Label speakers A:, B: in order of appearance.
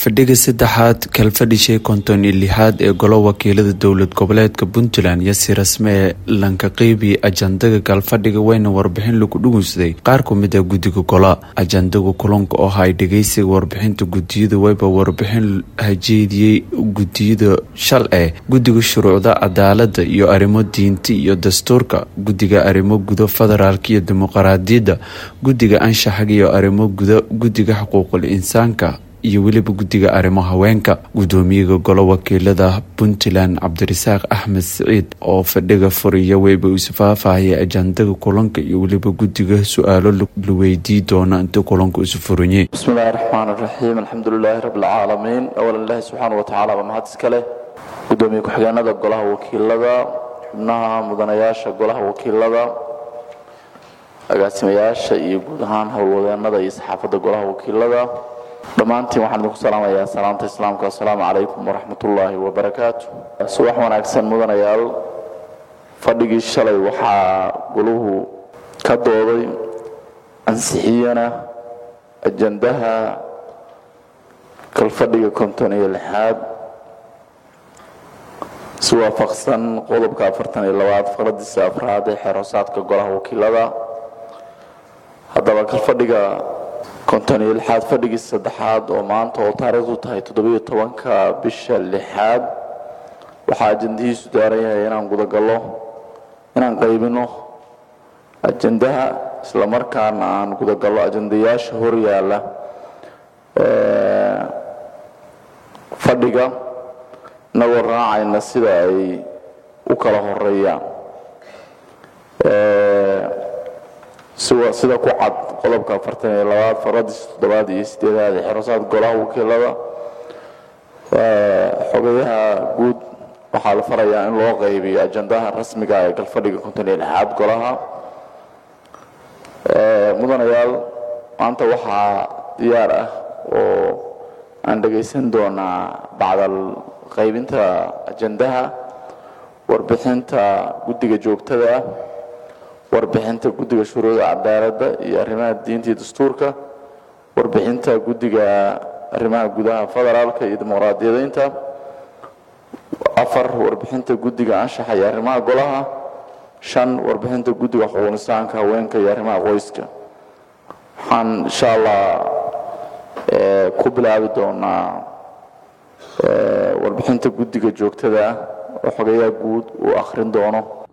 A: fadhiga saddexaad kalfadhishay konton iyo lixaad ee golo wakiilada dowlad goboleedka puntland iyo si rasmee lanka qeybi ajandaga kalfadhiga weyna warbixin lagu dhugunsaday qaar kumid a guddiga gola ajandaga kulanka oo hay dhageysiga warbixinta gudiyada weyba warbixin hajeediyey gudiyada shal eh guddiga shuruucda cadaalada iyo arrimo diinta iyo dastuurka guddiga arrimo gudo federaalk iyo dimuqraadiyadda guddiga anshaxaga iyo arrimo guda guddiga xuquuqul insaanka iyo weliba guddiga arrimo haweenka guddoomiyaga golo wakiilada puntland cabdirasaaq axmed siciid oo fadhiga furiya weyba isu faahfaahaya ajandaga kulanka iyo weliba guddiga su-aalo la weydii doona inta kulanka isu furanye
B: bismillahi raxmaan raxiim alxamdulilaahi rabbilcaalamiin awalan ilaahi subxaana watacaala baa mahad iska leh gudoomiye ku-xigeenada golaha wakiilada xubnaha mudanayaasha golaha wakiilada agaasimayaasha iyo guud ahaan howlwadeenada iyo saxaafadda golaha wakiilada dhammaantiin waxaan idinku salaamayaa salaamta islaamka assalaamu calaykum waraxmatullaahi wabarakaatu subax wanaagsan mudanayaal fadhigii shalay waxaa goluhu ka dooday ansixiyana ajandaha kalfadhiga konton iyo lixaad si waafaqsan qodobka afartan iyo labaad faqradiisa afraad ee xeerhoosaadka golaha wakiilada haddaba kalfadhiga konton iyo lixaad fadhigii saddexaad oo maanta oo taariikhdu tahay toddobiyo tobanka bisha lixaad waxaa ajandahiisu daaran yahay inaan gudagallo inaan qaybino ajandaha islamarkaana aan gudagallo ajandayaasha horyaala fadhiga inagoo raacayna sida ay u kala horeeyaan sida ku cad qodobka afartan iyo labaad faradiisa toddobaad iyo sideedaad ee xerosaad golaha wakiilada xogayaha guud waxaa la farayaa in loo qaybiyo ajandaha rasmiga ee galfadhiga konton iyo lixaad golaha mudanayaal maanta waxaa diyaar ah oo aan dhagaysan doonaa bacdal qaybinta ajandaha warbixinta guddiga joogtada ah warbixinta guddiga shuruucda cadaaladda iyo arrimaha diinta iyo dastuurka warbixinta guddiga arrimaha gudaha federaalka iyo dimuqraadiyadeynta afar warbixinta guddiga anshaxa iyo arrimaha golaha shan warbixinta guddiga xuquuqnisaanka haweenka iyo arrimaha qoyska waxaan insha allah ku bilaabi doonaa warbixinta guddiga joogtada ah oo xogayaha guud uu akhrin doono